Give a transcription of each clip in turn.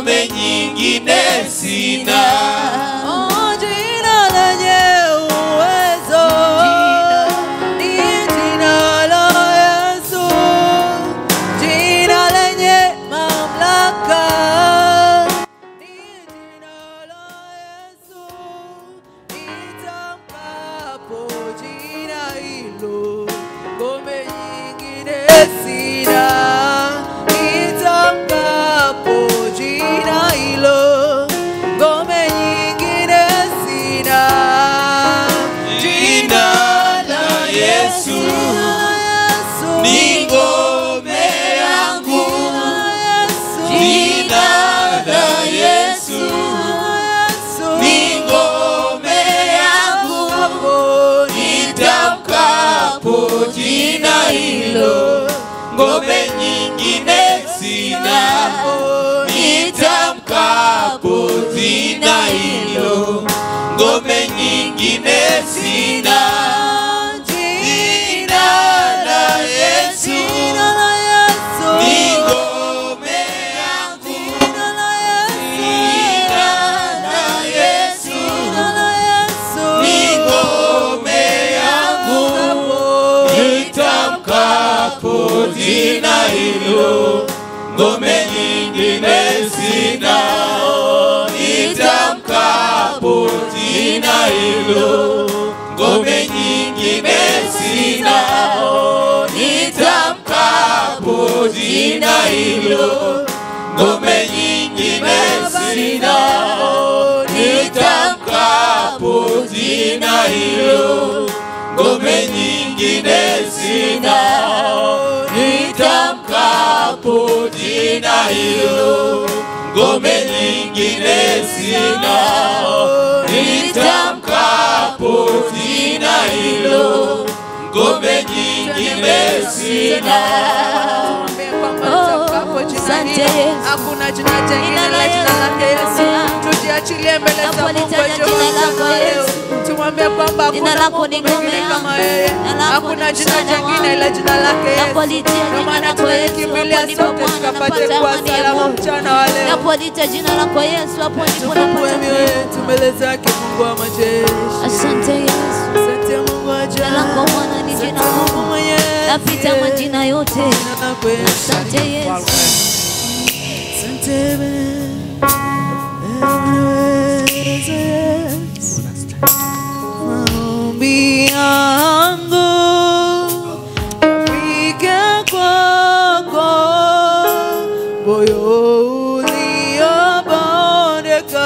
ngome nyingine sina. Oh, jina lenye uwezo ni jina la Yesu, jina lenye mamlaka ni jina la Yesu. Nitamkapo jina hilo, ngome nyingine sina. Nitamkapo jina hilo, ngome nyingine sina. Jina la Yesu ni ngome yangu. Jina la Yesu ni ngome yangu. Nitamkapo jina hilo, ngome nyingine sina. Nitamkapo jina hilo, ngome nyingine sina. Jina la Yesu ni ngome yangu. Jina la Yesu ni ngome yangu. Nitamkapo jina hilo, ngome nyingine sina. Nitamkapo jina hilo, ngome nyingine sina. Nitamkapo jina hilo, ngome nyingine sina. Nitamkapo jina hilo, ngome nyingine sina. Nitamkapo jina hilo, ngome nyingine sina. Nitamkapo jina hilo, ngome nyingine sina. Asante Yesu. Hakuna jina jingine Jina la la jina lake Yesu. Yesu. Tujiachilie mbele za Mungu Napolitaja Jehova jina lako sana leo. Yesu. Tumwambie kwamba Jina hakuna lako Mungu ni ngome mwingine yangu. kama yeye. Jina lako Hakuna ni jina msaada jingine wangu. ila jina lake Yesu. Napolitia Ndio jina maana lako Yesu, tulikimbilia hapo ndipo sote Bwana tukapate napata kuwa amani ya salama Mungu. mchana wa leo. Napolita jina lako Yesu, hapo ndipo Tufungue napata mioyo amani. yetu mbele zake Mungu wa majeshi. Asante Yesu, Asante Mungu wa jina lako ajabu. Bwana ni Asante jina Mungu Mungu, mwenyezi. napita majina yote. Jina lako Yesu. Asante Yesu, Asante Bwana. Unaweza Yesu. Maombi yangu yafike kwako, moyo uliobondeka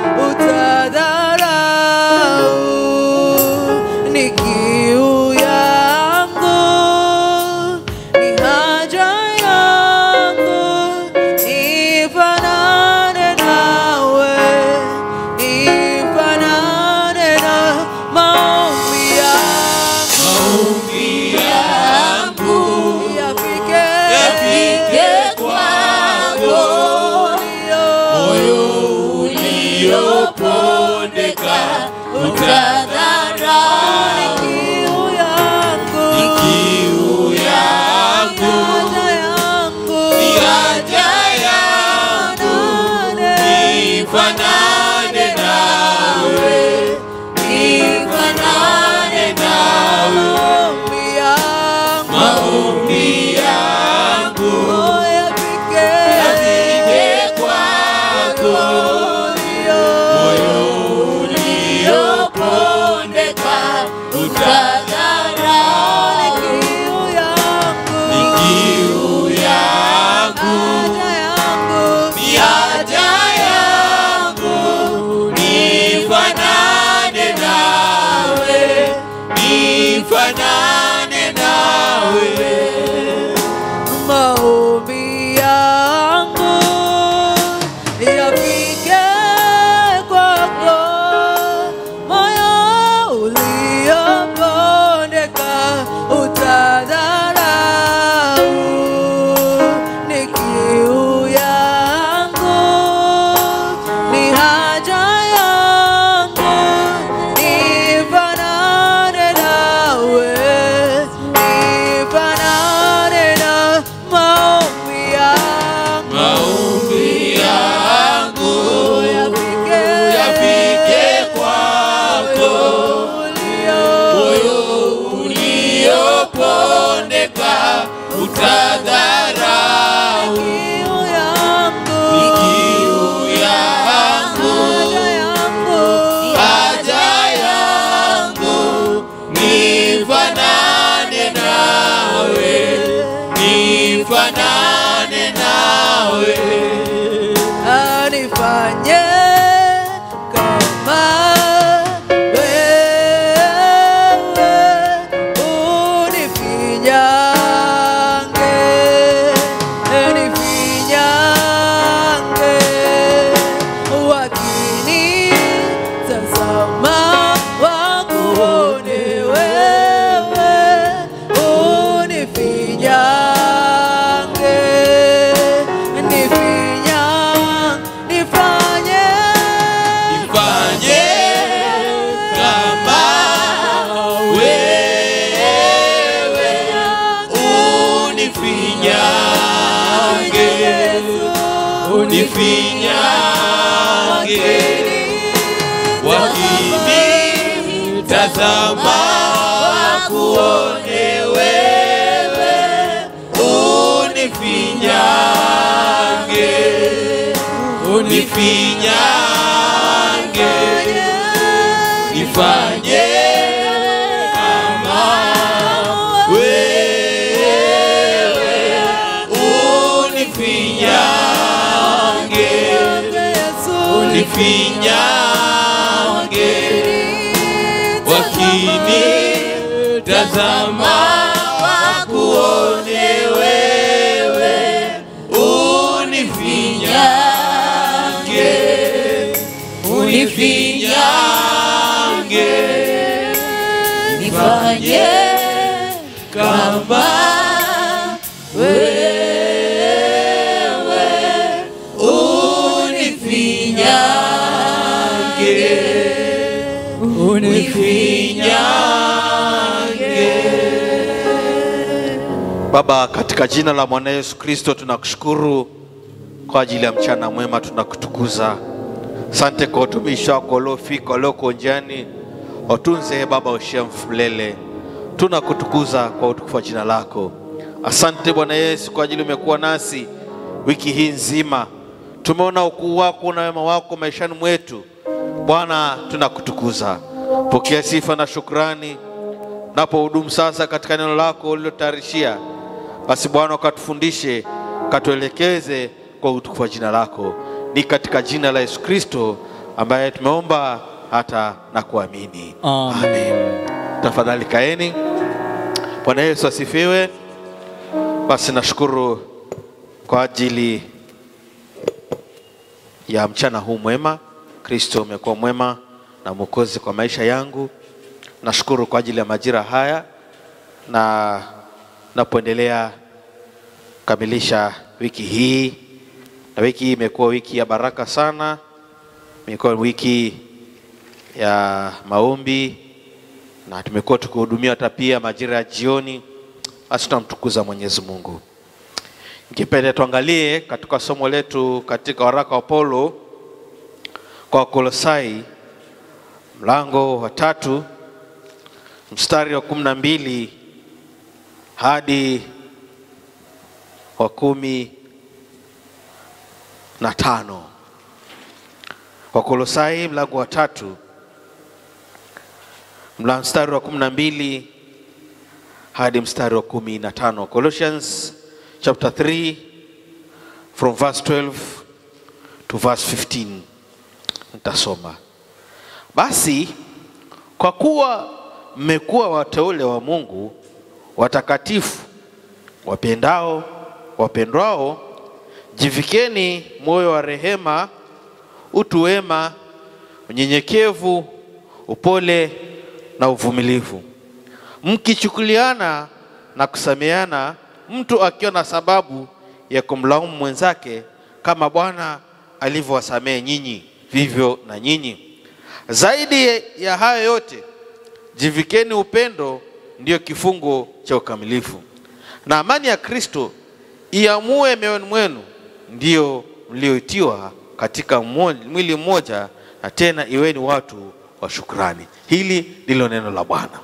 utadharau. Ni kiu yangu, ni haja yangu, nifanane nawe, nifanane na maombi yangu. Maombi yangu Yafike yafike kwako, moyo uliopondeka utadharau. kiu yangu, Ni kiu yangu, haja yangu, ni haja yangu, nifanane nawe, nifanane nawe. maombi yangu, Maombi yangu oh, yafike yafike kwako, moyo uliopondeka utadharau. kiu yangu, Ni kiu yangu, haja yangu, ni haja yangu, nifanane nawe, nifanane nawe. nifanane nawe anifanye kama wewe unifinyange unifinyange wakini tazama wakuone wewe unifinyange nifinya nifanye nifanye kama wewe unifinyange unifinyange wakini tazama wakuone wewe unifinyange unifinyange nifanye kama wewe unifinyange unifinyange wakini tazama wakuone wewe unifinyange unifinyange nifanye kama wewe unifinyange unifinyange Baba, katika jina la Bwana Yesu Kristo tunakushukuru kwa ajili ya mchana mwema, tunakutukuza. Asante kwa utumishi wako uliofika, walioko njiani, watunze e Baba, ushia mfulele. Tunakutukuza kwa utukufu wa jina lako. Asante Bwana Yesu kwa ajili umekuwa nasi wiki hii nzima, tumeona ukuu wako na wema wako maishani mwetu. Bwana, tunakutukuza. Pokea sifa na shukrani napohudumu sasa katika neno lako ulilotayarishia, basi Bwana ukatufundishe, katuelekeze kwa utukufu wa jina lako. Ni katika jina la Yesu Kristo ambaye tumeomba hata na kuamini, amen. Tafadhali kaeni. Bwana Yesu asifiwe. Basi nashukuru kwa ajili ya mchana huu mwema. Kristo umekuwa mwema na mwokozi kwa maisha yangu. Nashukuru kwa ajili ya majira haya na napoendelea kukamilisha wiki hii, na wiki hii imekuwa wiki ya baraka sana, imekuwa wiki ya maombi na tumekuwa tukihudumia hata pia majira ya jioni. Basi tunamtukuza Mwenyezi Mungu. Ningependa tuangalie katika somo letu katika waraka wa Paulo kwa Wakolosai mlango wa tatu mstari wa kumi na mbili hadi wa kumi na tano. Wakolosai mlango wa tatu mla mstari wa kumi na mbili hadi mstari wa kumi na tano. Colossians chapter 3 from verse 12 to verse 15. Nitasoma. Basi kwa kuwa mmekuwa wateule wa Mungu watakatifu, wapendao, wapendwao, jivikeni moyo wa rehema, utu wema, unyenyekevu, upole na uvumilivu, mkichukuliana na kusameana, mtu akiwa na sababu ya kumlaumu mwenzake, kama Bwana alivyowasamehe nyinyi, vivyo na nyinyi. Zaidi ya hayo yote, jivikeni upendo, ndiyo kifungo cha ukamilifu, na amani ya Kristo iamue mioyoni mwenu, ndiyo mlioitiwa katika mmo- mwili mmoja, na tena iweni watu wa shukrani. Hili ndilo neno la Bwana.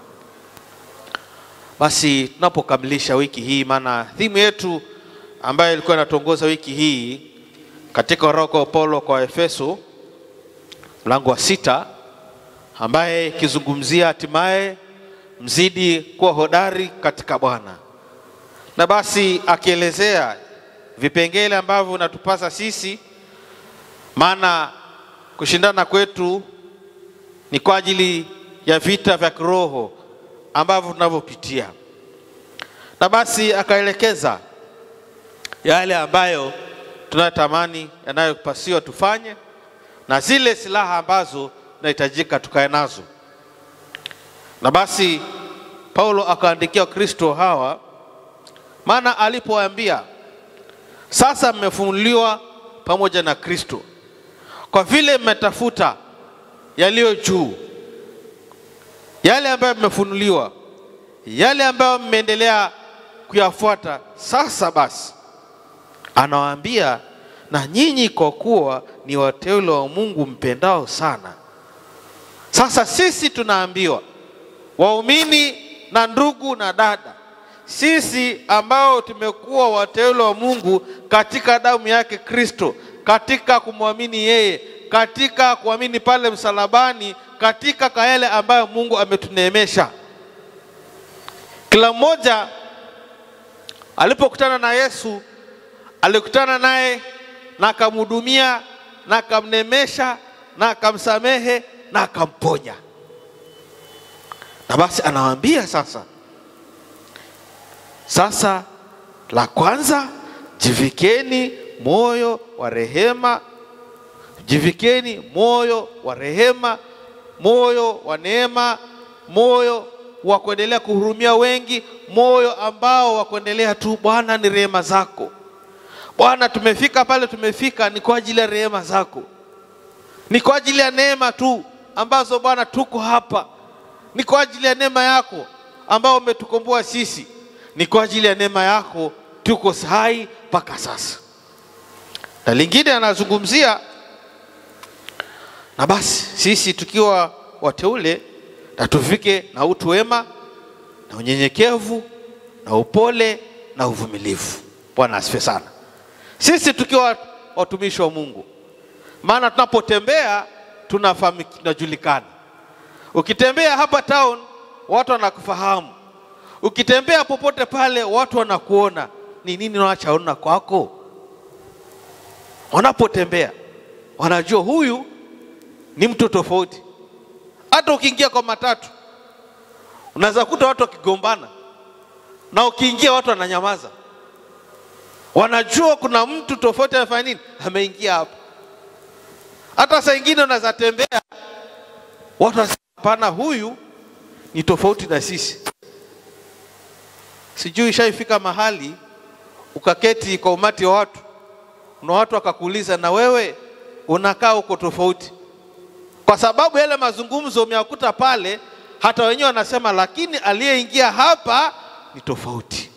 Basi tunapokamilisha wiki hii, maana thimu yetu ambayo ilikuwa inatuongoza wiki hii katika waraka wa Paulo kwa Efeso mlango wa sita, ambaye ikizungumzia hatimaye mzidi kuwa hodari katika Bwana, na basi akielezea vipengele ambavyo vinatupasa sisi, maana kushindana kwetu ni kwa ajili ya vita vya kiroho ambavyo tunavyopitia, na basi akaelekeza yale ambayo tunayotamani yanayopasiwa tufanye na zile silaha ambazo tunahitajika tukae nazo. Na basi Paulo akaandikia Kristo hawa, maana alipoambia sasa mmefunuliwa pamoja na Kristo, kwa vile mmetafuta yaliyo juu, yale ambayo mmefunuliwa, yale ambayo mmeendelea kuyafuata. Sasa basi, anawaambia na nyinyi kwa kuwa ni wateule wa Mungu mpendao sana. Sasa sisi tunaambiwa waumini na ndugu na dada, sisi ambao tumekuwa wateule wa Mungu katika damu yake Kristo, katika kumwamini yeye, katika kuamini pale msalabani, katika kwa yale ambayo Mungu ametuneemesha. Kila mmoja alipokutana na Yesu alikutana naye na akamhudumia na akamnemesha na akamsamehe na akamponya. Na basi anawaambia sasa, sasa la kwanza, jivikeni moyo wa rehema, jivikeni moyo wa rehema, moyo wa neema, moyo wa kuendelea kuhurumia wengi, moyo ambao wa kuendelea tu, Bwana ni rehema zako Bwana, tumefika pale tumefika, ni kwa ajili ya rehema zako, ni kwa ajili ya neema tu ambazo Bwana tuko hapa, ni kwa ajili ya neema yako ambao umetukomboa sisi, ni kwa ajili ya neema yako tuko hai mpaka sasa. Na lingine anazungumzia, na basi sisi tukiwa wateule na tufike na utu wema na unyenyekevu na upole na uvumilivu. Bwana asifiwe sana sisi tukiwa watumishi wa Mungu, maana tunapotembea tunafahamika, tunajulikana. Ukitembea hapa town watu wanakufahamu, ukitembea popote pale watu wanakuona. Ni nini wanachoona kwako? Wanapotembea wanajua huyu ni mtu tofauti. Hata ukiingia kwa matatu unaweza kuta watu wakigombana, na ukiingia watu wananyamaza wanajua kuna mtu tofauti anafanya nini, ameingia hapa. Hata saa ingine unaweza tembea, watu wanasema hapana, huyu ni tofauti na sisi. Sijui ishaifika mahali ukaketi kwa umati wa watu na watu wakakuuliza, na wewe unakaa huko tofauti, kwa sababu yale mazungumzo umeyakuta pale, hata wenyewe wanasema, lakini aliyeingia hapa ni tofauti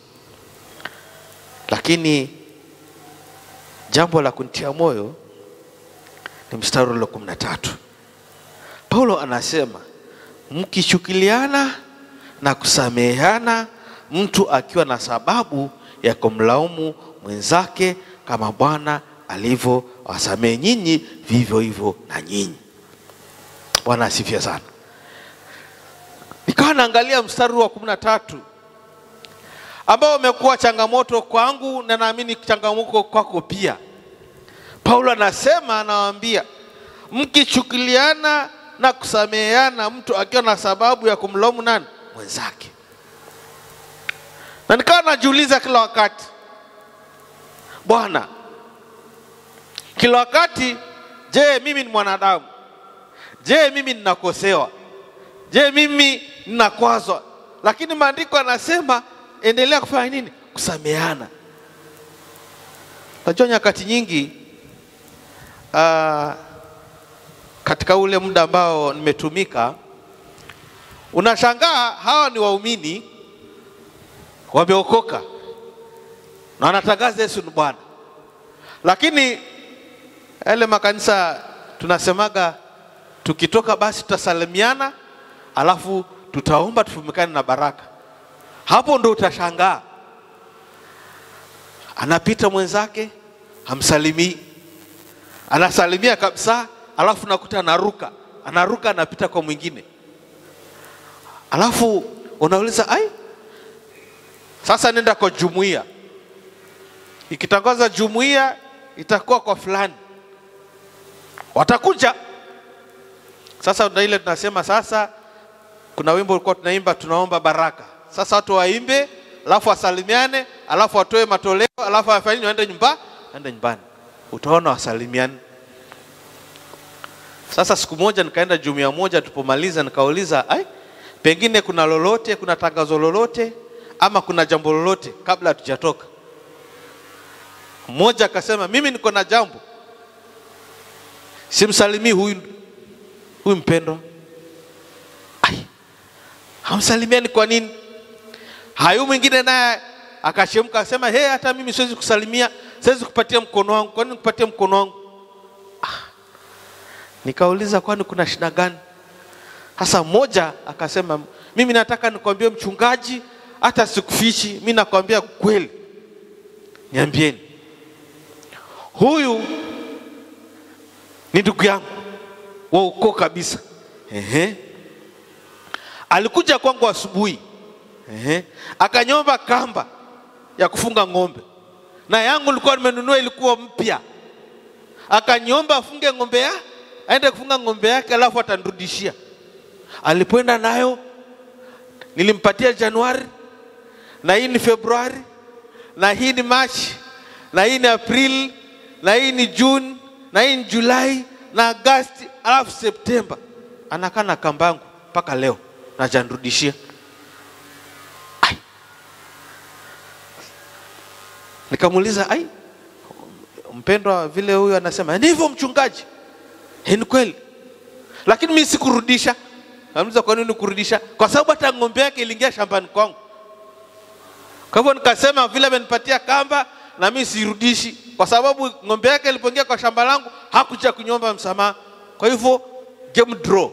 lakini jambo la kuntia moyo ni mstari ule kumi na tatu. Paulo anasema mkichukuliana na kusameheana, mtu akiwa na sababu ya kumlaumu mwenzake, kama Bwana alivyo wasamehe nyinyi, vivyo hivyo na nyinyi. Bwana asifiwe sana. Nikawa naangalia mstari wa kumi na tatu ambao umekuwa changamoto kwangu na naamini changamoto kwako pia. Paulo anasema, anawaambia mkichukuliana na kusameheana, mtu akiwa na sababu ya kumlaumu nani mwenzake. Na nikawa najiuliza kila wakati, Bwana, kila wakati, je, mimi ni mwanadamu? Je, mimi ninakosewa? Je, mimi ninakwazwa? Lakini maandiko anasema endelea kufanya nini? Kusameheana. Najua nyakati nyingi uh, katika ule muda ambao nimetumika, unashangaa hawa ni waumini wameokoka na wanatangaza Yesu ni Bwana, lakini yale makanisa tunasemaga tukitoka basi tutasalimiana, alafu tutaomba tufumikane na baraka hapo ndo utashangaa, anapita mwenzake hamsalimii, anasalimia kabisa, alafu nakuta anaruka, anaruka anapita kwa mwingine, alafu unauliza ai, Sasa nenda kwa jumuiya, ikitangaza jumuiya itakuwa kwa fulani, watakuja sasa. Na ile tunasema sasa, kuna wimbo ulikuwa tunaimba, tunaomba baraka. Sasa watu waimbe, alafu wasalimiane, alafu watoe matoleo, alafu wafanye nini, waende nyumba, waende nyumbani, utaona wasalimiane. Sasa siku moja nikaenda jumuiya moja, tupomaliza nikauliza, ai, pengine kuna lolote, kuna tangazo lolote ama kuna jambo lolote kabla hatujatoka. Mmoja akasema mimi niko na jambo, simsalimii huyu huyu mpendwa. Ai, hamsalimiani kwa nini? Hayu mwingine naye akachemka akasema, he, hata mimi siwezi kusalimia, siwezi kupatia mkono wangu. Kwa nini kupatia mkono wangu? Nikauliza, kwani kuna shida gani? Sasa mmoja akasema, mimi nataka nikwambie mchungaji, hata sikufichi, mi nakwambia kweli. Niambieni, huyu ni ndugu yangu wa ukoo kabisa. Ehe. Alikuja kwangu asubuhi, ehe, akanyomba kamba ya kufunga ng'ombe, na yangu nilikuwa nimenunua, ilikuwa mpya. Akanyomba afunge ng'ombe ya aende kufunga ng'ombe yake, alafu atanirudishia. Alipoenda nayo nilimpatia Januari, na hii ni Februari, na hii ni Machi, na hii ni Aprili, na hii ni Juni, na hii ni Julai na Agasti, alafu Septemba. Anakaa na kamba yangu mpaka leo na hajanirudishia. Ai, nikamuuliza ai, mpendwa, vile huyu anasema ni hivyo mchungaji? Eh, ni kweli, lakini mimi sikurudisha. Amuliza, kwa nini kurudisha? Kwa sababu hata ng'ombe yake iliingia shambani kwangu. Kwa hivyo nikasema vile amenipatia kamba na mimi sirudishi, kwa sababu ng'ombe yake ilipoingia kwa shamba langu hakuja kunyomba msamaha. Kwa hivyo game draw.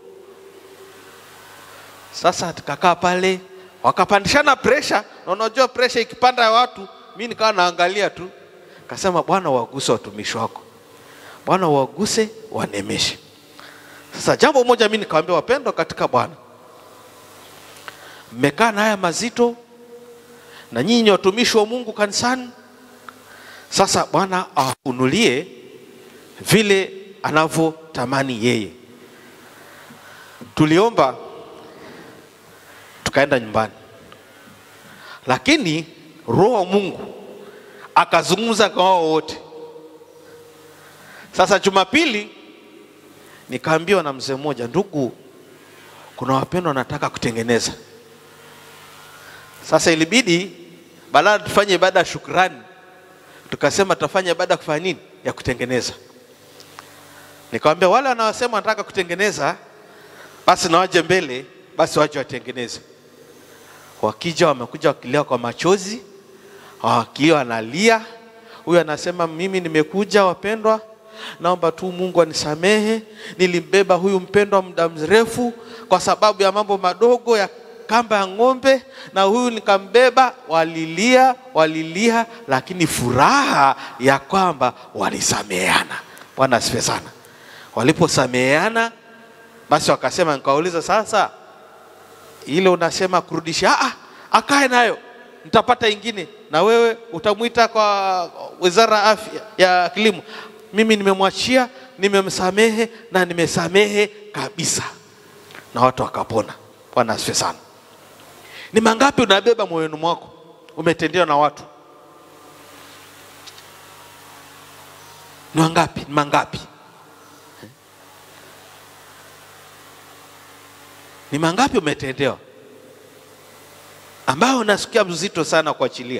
Sasa tukakaa pale, wakapandishana presha, na unajua presha ikipanda ya watu, mimi nikawa naangalia tu, kasema Bwana, waguse watumishi wako, Bwana waguse, wanemeshe. Sasa jambo moja mimi nikamwambia, wapendwa katika Bwana, mmekaa na haya mazito na nyinyi watumishi wa Mungu kanisani. Sasa Bwana awafunulie vile anavyotamani yeye. Tuliomba tukaenda nyumbani, lakini Roho wa Mungu akazungumza kwa wao wote. Sasa Jumapili nikaambiwa na mzee mmoja, ndugu, kuna wapendwa wanataka kutengeneza. Sasa ilibidi badala tufanye ibada ya shukrani, tukasema tutafanya ibada ya kufanya nini, ya kutengeneza. Nikamwambia wale wanaosema wanataka kutengeneza, basi na waje mbele, basi waje watengeneze. Wakija wamekuja wakilia kwa machozi, wakilia wanalia. Huyu anasema mimi nimekuja, wapendwa, naomba tu Mungu anisamehe, nilimbeba huyu mpendwa muda mrefu kwa sababu ya mambo madogo ya kamba ya ng'ombe, na huyu nikambeba. Walilia, walilia, lakini furaha ya kwamba walisameheana. Bwana asifiwe sana. Waliposameheana basi wakasema, nikauliza sasa, ile unasema kurudisha, ah, akae nayo, nitapata ingine, na wewe utamwita kwa wizara ya afya ya kilimo. Mimi nimemwachia, nimemsamehe na nimesamehe kabisa, na watu wakapona. Bwana asifiwe sana. Ni mangapi unabeba moyoni mwako umetendewa na watu? Ni wangapi? Ni mangapi? Ni mangapi umetendewa ambayo unasikia mzito sana kuachilia?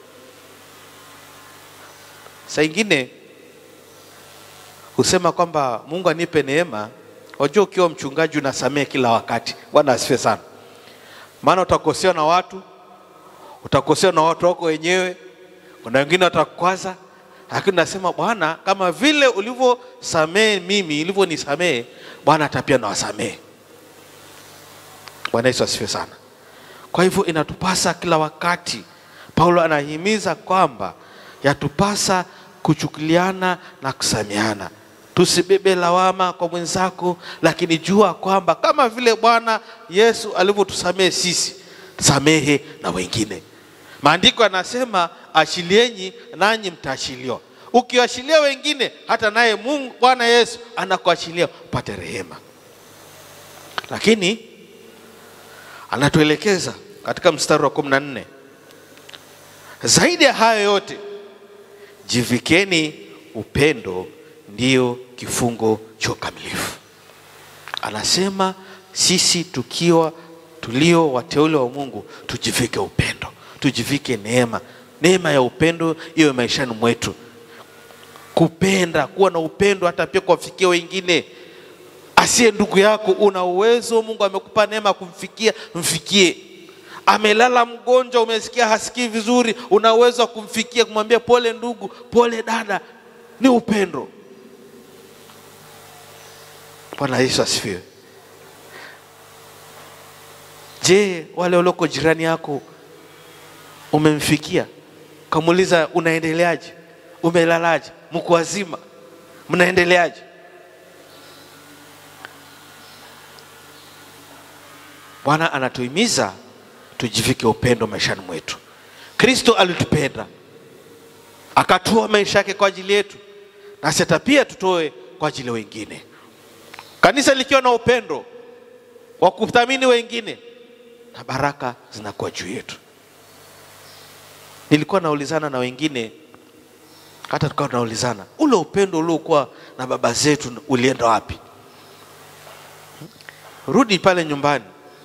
Saa ingine husema kwamba Mungu anipe neema. Wajua, ukiwa mchungaji unasamehe kila wakati. Bwana asifiwe sana, maana utakosewa na watu, utakosewa na watu wako wenyewe, kuna wengine watakukwaza, lakini nasema Bwana, kama vile ulivyosamehe mimi, ulivyonisamehe Bwana hata pia nawasamehe. Bwana Yesu asifiwe sana. Kwa hivyo inatupasa kila wakati, Paulo anahimiza kwamba yatupasa kuchukuliana na kusameheana. Tusibebe lawama kwa mwenzako, lakini jua kwamba kama vile Bwana Yesu alivyotusamehe sisi, samehe na wengine. Maandiko yanasema achilieni nanyi mtaachiliwa. Ukiachilia wengine, hata naye Mungu Bwana Yesu anakuachilia upate rehema. Lakini anatuelekeza katika mstari wa kumi na nne zaidi ya hayo yote jivikeni upendo, ndiyo kifungo cha ukamilifu. Anasema sisi tukiwa tulio wateule wa Mungu tujivike upendo, tujivike neema. Neema ya upendo iwe maishani mwetu, kupenda, kuwa na upendo hata pia kuwafikia wengine. Asiye ndugu yako, una uwezo, Mungu amekupa neema ya kumfikia, mfikie. Amelala mgonjwa, umesikia hasikii vizuri, una uwezo wa kumfikia, kumwambia pole ndugu, pole dada, ni upendo. Bwana Yesu asifiwe. Je, wale walioko jirani yako umemfikia? Kamuuliza unaendeleaje? Umelalaje? Mko wazima? Mnaendeleaje? Bwana anatuhimiza tujivike upendo maishani mwetu. Kristo alitupenda akatoa maisha yake kwa ajili yetu, nasi hata pia tutoe kwa ajili ya wengine. Kanisa likiwa na upendo wa kuthamini wengine, na baraka zinakuwa juu yetu. Nilikuwa naulizana na wengine, hata tukawa tunaulizana, ule upendo uliokuwa na baba zetu ulienda wapi? Rudi pale nyumbani,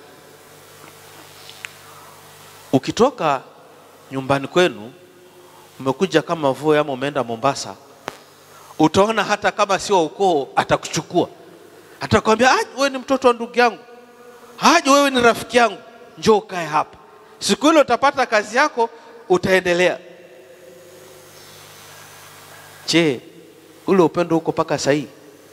ukitoka nyumbani kwenu umekuja kama Voi ama umeenda Mombasa, utaona hata kama sio ukoo atakuchukua, atakwambia "Ah, wewe ni mtoto wa ndugu yangu, haje wewe ni rafiki yangu, njoo ukae hapa. Siku ile utapata kazi yako, utaendelea. Je, ule upendo uko mpaka sahii?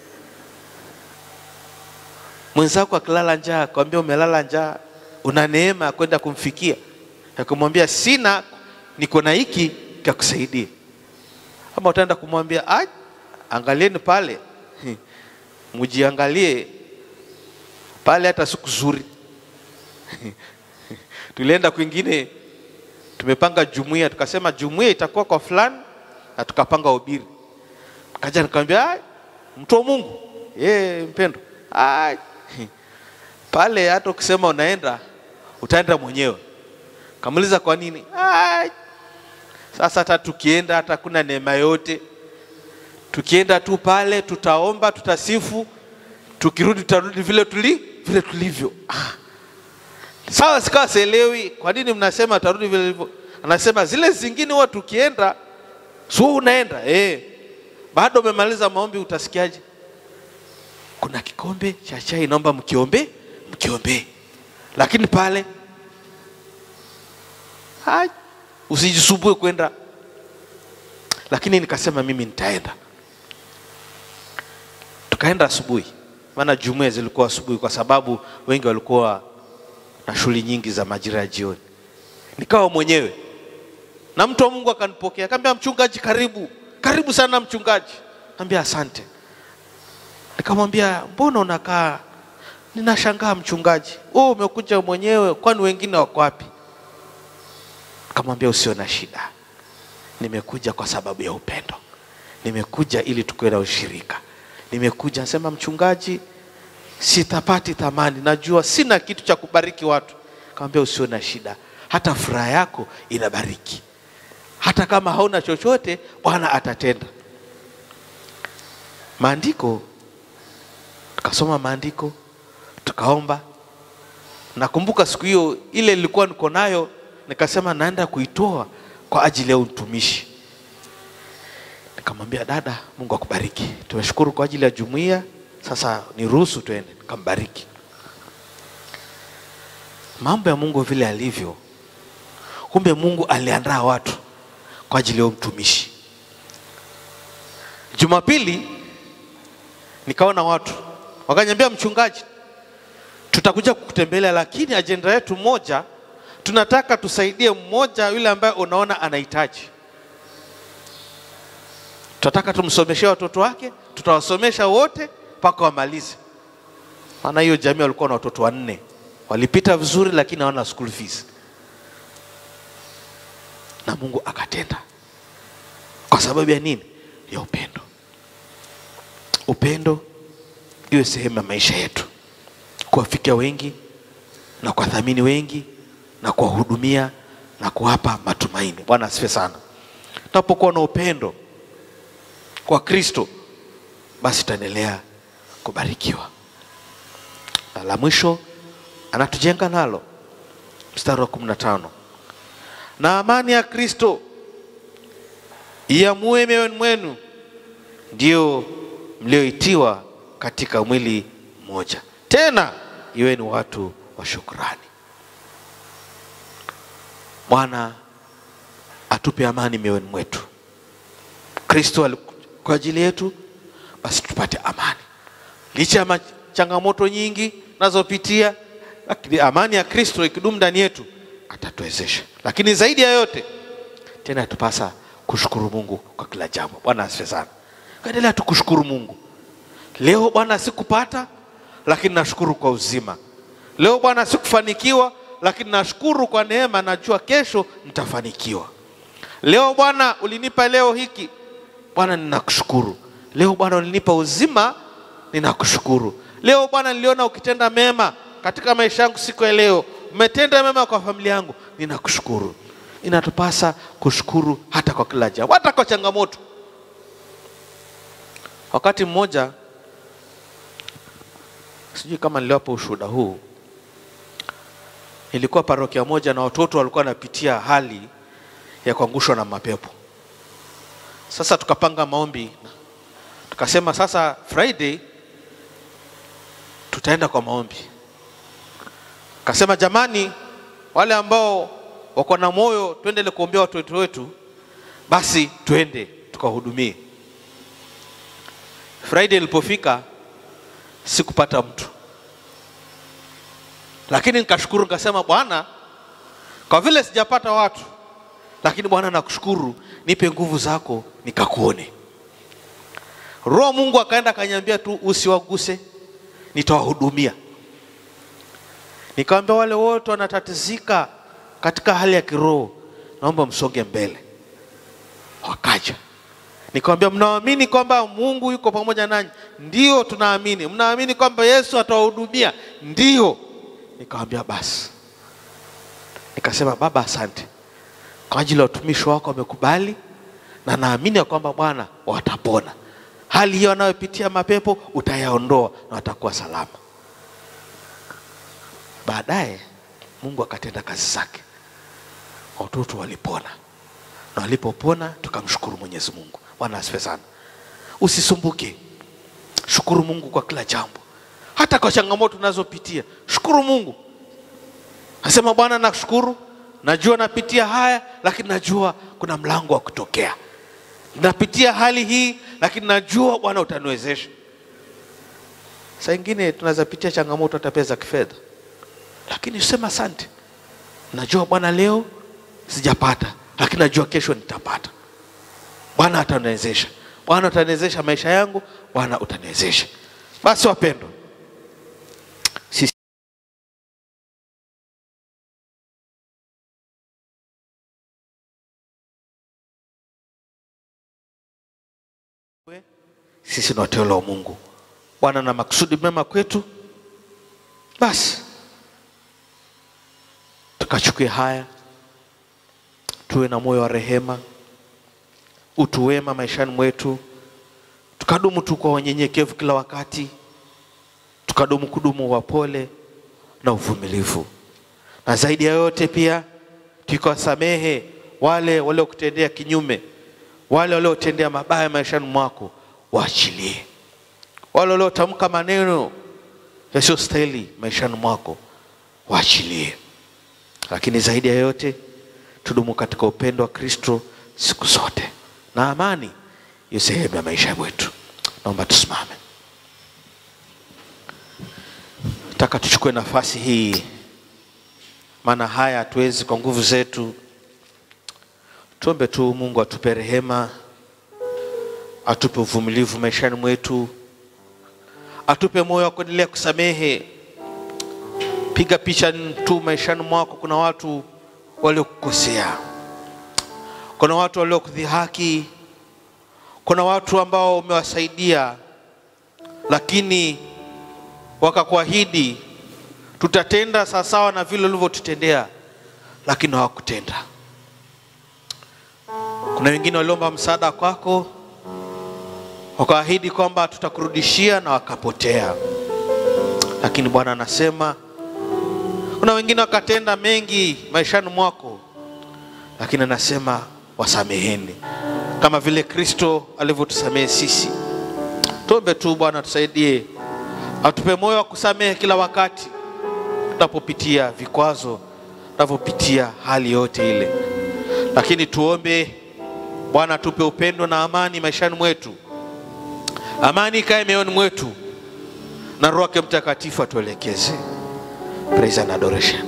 Mwenzako akilala njaa, akwambia umelala njaa, una neema ya kwenda kumfikia, ya kumwambia sina, niko na hiki kakusaidia. Ama utaenda kumwambia "Ah, angalieni pale, mjiangalie pale, hata siku zuri tulienda kwingine, tumepanga jumuiya, tukasema jumuiya itakuwa kwa fulani, na tukapanga ubiri. Kaja nikamwambia "Ah, mtu wa Mungu ye mpendo, "Ah, pale hata ukisema unaenda utaenda mwenyewe. Kamuliza kwa nini? "Ah, sasa hata tukienda hata kuna neema yote, tukienda tu pale tutaomba, tutasifu, tukirudi tutarudi vile tuli vile tulivyo. Ah. Sawa, sikawa sielewi kwa nini mnasema tarudi vile ilivyo. Anasema zile zingine huwa tukienda, su unaenda eh, bado umemaliza maombi, utasikiaje? Kuna kikombe cha chai, naomba mkiombe, mkiombe, lakini pale hai, usijisumbue kwenda. Lakini nikasema mimi nitaenda. Tukaenda asubuhi, maana jumuiya zilikuwa asubuhi, kwa sababu wengi walikuwa na shughuli nyingi za majira ya jioni. Nikawa mwenyewe na mtu wa Mungu akanipokea, akamwambia mchungaji, karibu karibu sana mchungaji. Ambia asante. Nikamwambia mbona unakaa? Ninashangaa mchungaji, wewe umekuja mwenyewe, kwani wengine wako wapi? Nikamwambia usio na shida, nimekuja kwa sababu ya upendo, nimekuja ili tukuwe na ushirika, nimekuja nasema mchungaji, sitapati thamani, najua sina kitu cha kubariki watu. Nikamwambia usio na shida, hata furaha yako inabariki, hata kama hauna chochote, Bwana atatenda. Maandiko, tukasoma maandiko, tukaomba. Nakumbuka siku hiyo ile nilikuwa niko nayo, nikasema naenda kuitoa kwa ajili ya utumishi. Nikamwambia dada, Mungu akubariki, tumeshukuru kwa ajili ya jumuiya, sasa niruhusu tuende. Nikambariki. Mambo ya Mungu vile alivyo, kumbe Mungu aliandaa watu kwa ajili ya utumishi. Jumapili nikaona watu wakaniambia, mchungaji, tutakuja kukutembelea, lakini ajenda yetu moja, tunataka tusaidie mmoja yule ambaye unaona anahitaji. Tunataka tumsomeshe watoto wake, tutawasomesha wote mpaka wamalize. Maana hiyo jamii walikuwa na watoto wanne, walipita vizuri, lakini hawana school fees. na Mungu akatenda. Kwa sababu ya nini? Ya upendo. Upendo iwe sehemu ya maisha yetu, kuwafikia wengi na kuwathamini wengi na kuwahudumia na kuwapa matumaini. Bwana asifiwe sana. Tunapokuwa na upendo kwa Kristo, basi tutaendelea kubarikiwa. Na la mwisho anatujenga nalo, mstari wa kumi na tano na amani ya Kristo iamue mioyoni mwenu, ndio mlioitiwa katika mwili mmoja, tena iweni watu wa shukrani. Bwana atupe amani mioyoni mwetu. Kristo alikuja kwa ajili yetu, basi tupate amani licha ya ma- changamoto nyingi nazopitia, lakini amani ya Kristo ikidumu ndani yetu atatuwezesha. Lakini zaidi ya yote tena tupasa kushukuru Mungu kwa kila jambo. Bwana asifiwe sana. Kaendelea tu kushukuru Mungu. Leo Bwana sikupata, lakini nashukuru kwa uzima. Leo Bwana sikufanikiwa, lakini nashukuru kwa neema, najua kesho nitafanikiwa. Leo Bwana ulinipa leo hiki, Bwana ninakushukuru. Leo Bwana ulinipa uzima, ninakushukuru. Leo Bwana niliona ukitenda mema katika maisha yangu siku ya leo, umetenda mema kwa familia yangu, ninakushukuru. Inatupasa kushukuru hata kwa kila jambo, hata kwa changamoto. Wakati mmoja, sijui kama niliwapa ushuhuda huu, ilikuwa parokia moja na watoto walikuwa wanapitia hali ya kuangushwa na mapepo. Sasa tukapanga maombi, tukasema sasa Friday tutaenda kwa maombi. Kasema jamani, wale ambao wako na moyo tuendele kuombea watoto wetu, basi tuende tukawahudumie. Friday ilipofika sikupata mtu, lakini nikashukuru, nikasema Bwana, kwa vile sijapata watu, lakini Bwana nakushukuru, nipe nguvu zako nikakuone. Roho Mungu akaenda akaniambia tu usiwaguse, nitawahudumia. Nikamwambia wale wote wanatatizika katika hali ya kiroho, naomba msonge mbele. Wakaja. Nikamwambia mnaamini kwamba Mungu yuko pamoja nanyi? Ndio, tunaamini. Mnaamini kwamba Yesu atawahudumia? Ndio. Nikamwambia basi. Nikasema Baba, asante kwa ajili ya utumishi wako, wamekubali na naamini ya kwamba Bwana watapona hali hiyo wanayopitia mapepo, utayaondoa na watakuwa salama. Baadaye Mungu akatenda kazi zake, watoto walipona, na walipopona tukamshukuru Mwenyezi Mungu. Bwana asifiwe sana. Usisumbuke, shukuru Mungu kwa kila jambo, hata kwa changamoto unazopitia, shukuru Mungu. Nasema Bwana, nakushukuru, najua napitia haya, lakini najua kuna mlango wa kutokea. Napitia hali hii, lakini najua Bwana utaniwezesha. Saa ingine tunaweza pitia changamoto hata pia za kifedha, lakini sema asante, najua Bwana leo sijapata, lakini najua kesho nitapata. Bwana ataniwezesha, Bwana utaniwezesha maisha yangu, Bwana utaniwezesha. Basi wapendwa, sisi sisi ni wateule wa Mungu. Bwana na makusudi mema kwetu, basi tukachukue haya, tuwe na moyo wa rehema, utu wema maishani mwetu, tukadumu tu kwa wanyenyekevu kila wakati, tukadumu kudumu wapole na uvumilivu, na zaidi ya yote pia tukawasamehe wale waliokutendea kinyume, wale waliotendea mabaya maishani mwako, waachilie. Wale waliotamka maneno yasiyostahili maishani mwako, waachilie. Lakini zaidi ya yote tudumu katika upendo wa Kristo siku zote, na amani iwe sehemu ya maisha yetu. Naomba tusimame. Nataka tuchukue nafasi hii, maana haya hatuwezi kwa nguvu zetu. Tuombe tu Mungu atupe rehema, atupe uvumilivu maishani mwetu, atupe moyo wa kuendelea kusamehe. Piga picha tu maishani mwako, kuna watu waliokukosea, kuna watu waliokudhihaki, kuna watu ambao umewasaidia, lakini wakakuahidi tutatenda sawasawa na vile ulivyotutendea, lakini hawakutenda. Kuna wengine waliomba msaada kwako, wakaahidi kwamba tutakurudishia na wakapotea. Lakini Bwana anasema kuna wengine wakatenda mengi maishani mwako, lakini anasema wasameheni, kama vile Kristo alivyotusamehe sisi. Tuombe tu Bwana tusaidie, atupe moyo wa kusamehe kila wakati tunapopitia vikwazo, tunapopitia hali yote ile, lakini tuombe Bwana tupe upendo na amani maishani mwetu, amani ikae mioyoni mwetu, na Roho yake Mtakatifu atuelekeze. Praise and adoration.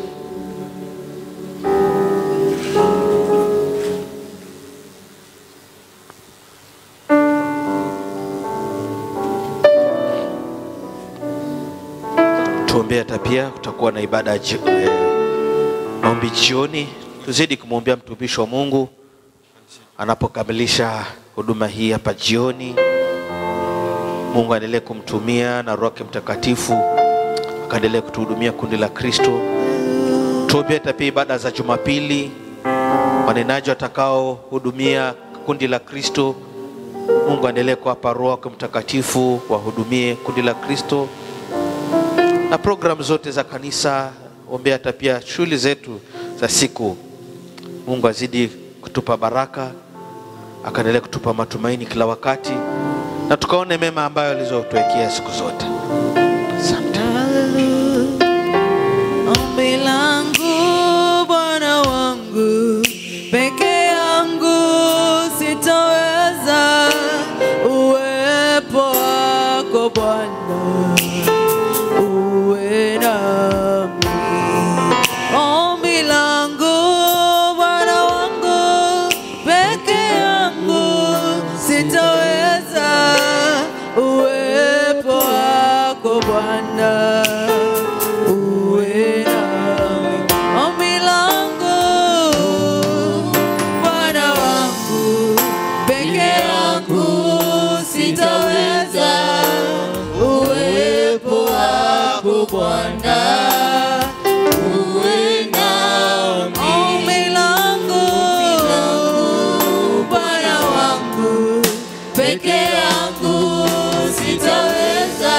Tuombee hata pia kutakuwa na ibada ya ji- eh, maombi jioni. Tuzidi kumwombea mtumishi wa Mungu anapokamilisha huduma hii hapa jioni. Mungu aendelee kumtumia na Roho yake Mtakatifu akaendelee kutuhudumia kundi la Kristo. Tuombee hata pia ibada za Jumapili, wanenaji watakaohudumia kundi la Kristo. Mungu aendelee kuwapa Roho yake Mtakatifu wahudumie kundi la Kristo na programu zote za kanisa. Ombea hata pia shughuli zetu za siku. Mungu azidi kutupa baraka, akaendelea kutupa matumaini kila wakati, na tukaone mema ambayo alizotuwekea siku zote. Asante. Ombi langu Bwana wangu, peke yangu sitaweza, uwepo wako Bwana uwe nami. Ombi langu Bwana wangu, peke yangu sitaweza, uwepo wako Bwana uwe nami. Ombi langu Bwana wangu, peke yangu sitaweza, uwepo wako Bwana uwe nami. Ombi langu Bwana wangu, peke yangu sitaweza,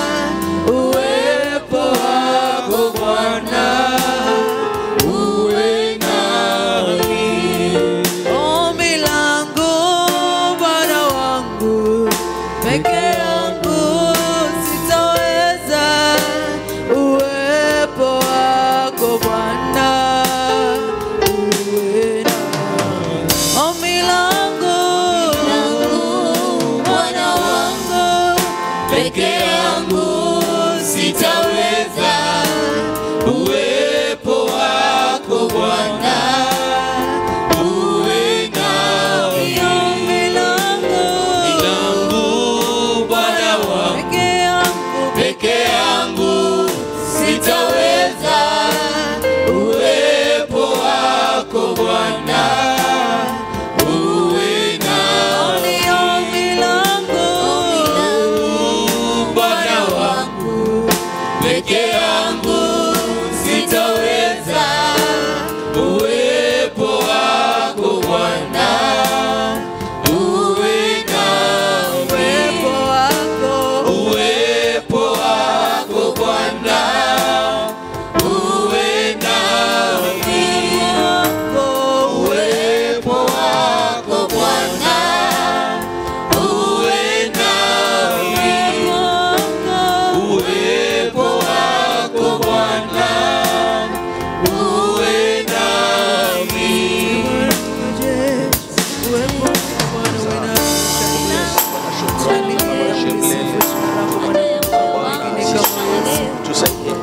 uwepo wako Bwana uwe nami. Ombi langu Bwana wangu, peke yangu sitaweza, uwepo wako Bwana uwe nami. Ombi langu Bwana wangu, peke yangu sitaweza, uwepo wako Bwana uwe nami. Ombi langu Bwana wangu, peke yangu peke yangu sitaweza, uwepo wako Bwana uwe nami. Ombi langu Bwana wangu, peke yangu sitaweza, uwepo wako Bwana uwe nami. Uwepo wako, uwepo wako Bwana uwe nami. Uwepo wako Bwana uwe nami. Uwepo wako Bwana uwe nami. Uwepo wako Bwana uwe Tusaidie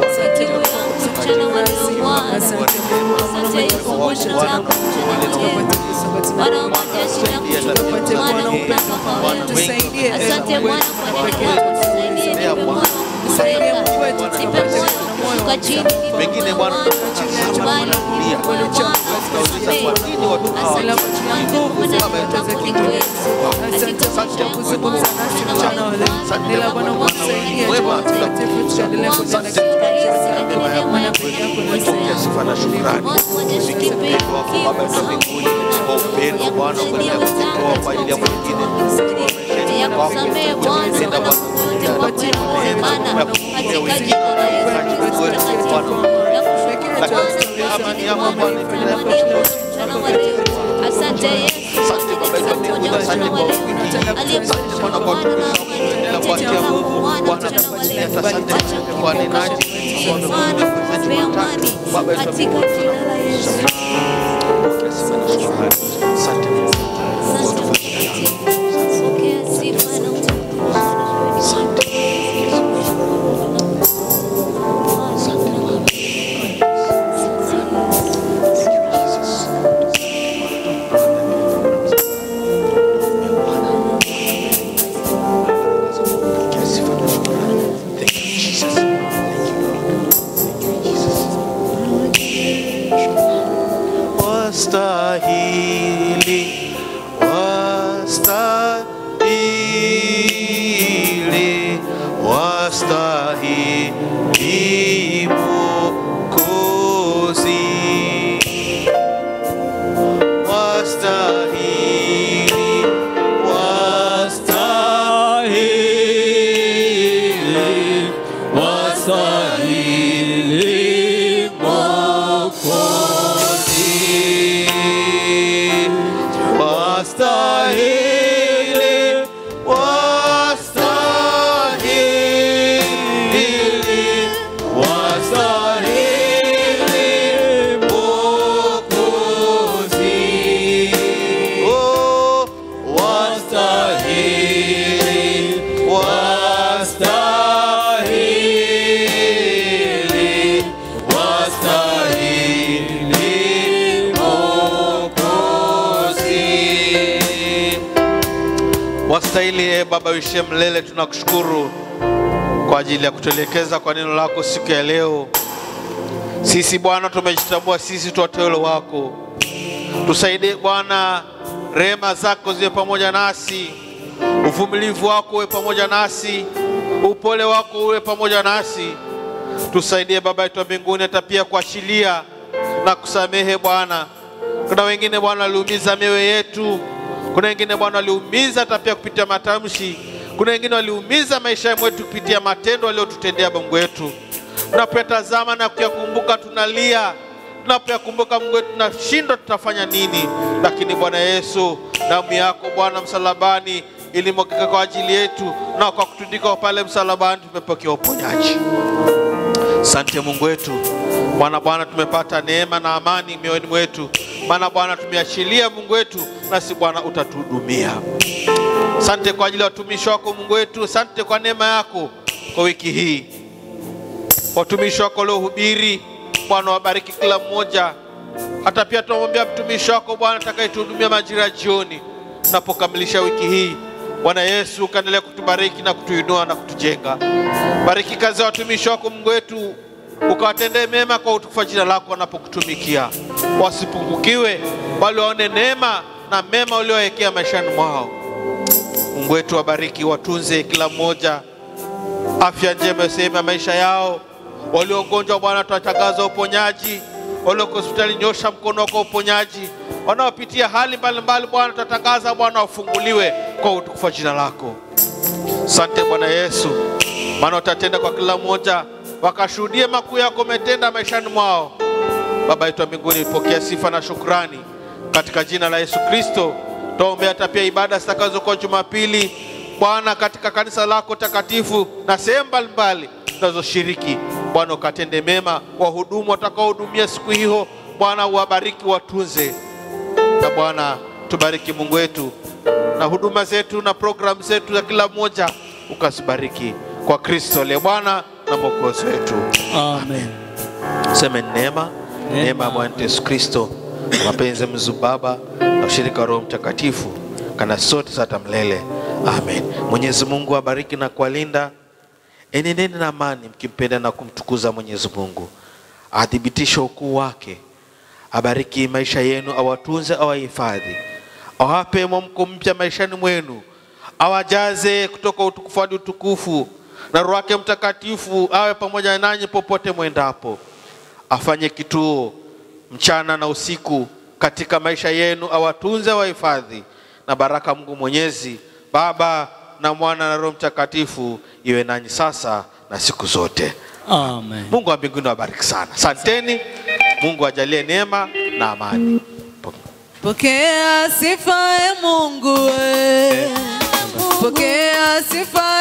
Asante Bwana kwa neno lako, tusaidie, nipe moyo wa kupenda, nipe moyo wa kushuka chini, nipe Pengine moyo Bwana wa Bali kulia. Bwana Tunauliza kwa nini watu hawa Asante Bwana kwa maana ni Mungu wetu. Katika maisha yangu Bwana, mchana wa leo. Endelea Bwana kutusaidia Roho Mtakatifu, tuendelee kutenda katika neema yako Pokea sifa na shukrani. Upendo wako Baba yetu wa mbinguni, kwa upendo Bwana kuendelea kutoa kwa ajili ya mwingine. ya kusamehe Bwana Tenda wana Bwana, wote kwa kweli Bwana katika jina la Yesu Kristo takatifu na kushukuru amani yako Bwana iendelee Bwana mchana wa leo. Asante Yesu Asante Baba yetu wa mbinguni, asante kwa wiki. Asante Bwana kwa watumishi wako, tunaendelea kuachia Mungu. Bwana tunakuletea, asante kwa wanenaji, kwa wanenaji watatu. Baba yetu wa mbinguni, Pokea sifa na shukrani. Asante Mungu. Pokea sifa na utukufu. Asante. Wastahili, wastahili, wastahili Mwokozi. Wastahili, Wastahili, wastahili Mwokozi. Wastahili, wastahili, wastahili Mwokozi. oh, Wastahili, wastahili, wastahili Mwokozi. Wastahili e Baba uishie mlele, tunakushukuru kwa ajili ya kutuelekeza kwa neno lako siku ya leo. Sisi Bwana tumejitambua sisi tu wateule wako, tusaidie Bwana, rehema zako ziwe pamoja nasi, uvumilivu wako uwe pamoja nasi, upole wako uwe pamoja nasi. Tusaidie Baba yetu wa mbinguni, hata pia kuachilia na kusamehe Bwana. Kuna wengine Bwana waliumiza mioyo yetu, kuna wengine Bwana waliumiza hata pia kupitia matamshi, kuna wengine waliumiza maisha yetu kupitia matendo waliotutendea Mungu wetu. Tunapoyatazama na kuyakumbuka tunalia, tunapoyakumbuka Mungu wetu tunashindwa tutafanya nini, lakini Bwana Yesu, damu yako Bwana msalabani ilimwagika kwa ajili yetu, na kwa kutundikwa pale msalabani tumepokea uponyaji. Asante Mungu wetu, maana Bwana tumepata neema na amani mioyoni mwetu, maana Bwana tumeachilia Mungu wetu, nasi Bwana utatuhudumia. Asante kwa ajili ya watumishi wako Mungu wetu, asante kwa neema yako kwa wiki hii, watumishi wako waliohubiri. Bwana wabariki kila mmoja, hata pia tunamwambia mtumishi wako Bwana atakayetuhudumia majira ya jioni, tunapokamilisha wiki hii. Bwana Yesu, ukaendelea kutubariki na kutuinua na kutujenga. Bariki kazi ya watumishi wako Mungu wetu, ukawatendee mema kwa utukufu wa jina lako wanapokutumikia, wasipungukiwe, bali waone neema na mema uliowekea maishani mwao. Mungu wetu, wabariki, watunze kila mmoja, afya njema sehemu ya maisha yao. Waliogonjwa Bwana, tunatangaza uponyaji. Walioko hospitali, nyosha mkono wako wa uponyaji. Wanaopitia hali mbalimbali Bwana, tunatangaza Bwana wafunguliwe kwa utukufu wa jina lako. Asante Bwana Yesu, maana utatenda kwa kila mmoja, wakashuhudie makuu yako umetenda maishani mwao. Baba yetu wa mbinguni, pokea sifa na shukrani katika jina la Yesu Kristo. Tuombea hata pia ibada zitakazokuwa Jumapili Bwana, katika kanisa lako takatifu na sehemu mbalimbali tunazoshiriki Bwana, ukatende mema wahudumu watakaohudumia siku hiyo Bwana, uwabariki watunze, na Bwana tubariki Mungu wetu na huduma zetu na programu zetu za kila mmoja ukazibariki kwa Kristo aliye Bwana na Mwokozi wetu. Amen. Seme neema neema ya Bwana wetu Yesu Kristo na mapenzi ya Mungu Baba na ushirika wa Roho Mtakatifu kana sote sata mlele. Amen. Mwenyezi Mungu abariki na kuwalinda. Enendeni na amani mkimpenda na kumtukuza Mwenyezi Mungu. athibitishe ukuu wake, abariki maisha yenu, awatunze, awahifadhi, awape mwamko mpya maishani mwenu, awajaze kutoka utukufu hadi utukufu, na Roho wake Mtakatifu awe pamoja nanyi popote mwendapo, afanye kituo mchana na usiku katika maisha yenu, awatunze, awahifadhi, na baraka Mungu Mwenyezi, Baba na Mwana na Roho Mtakatifu iwe nanyi sasa na siku zote. Amen. Mungu wa mbinguni awabariki sana. Asanteni. Mungu ajalie neema na amani. Pokea sifa e Mungu, e. pokea sifa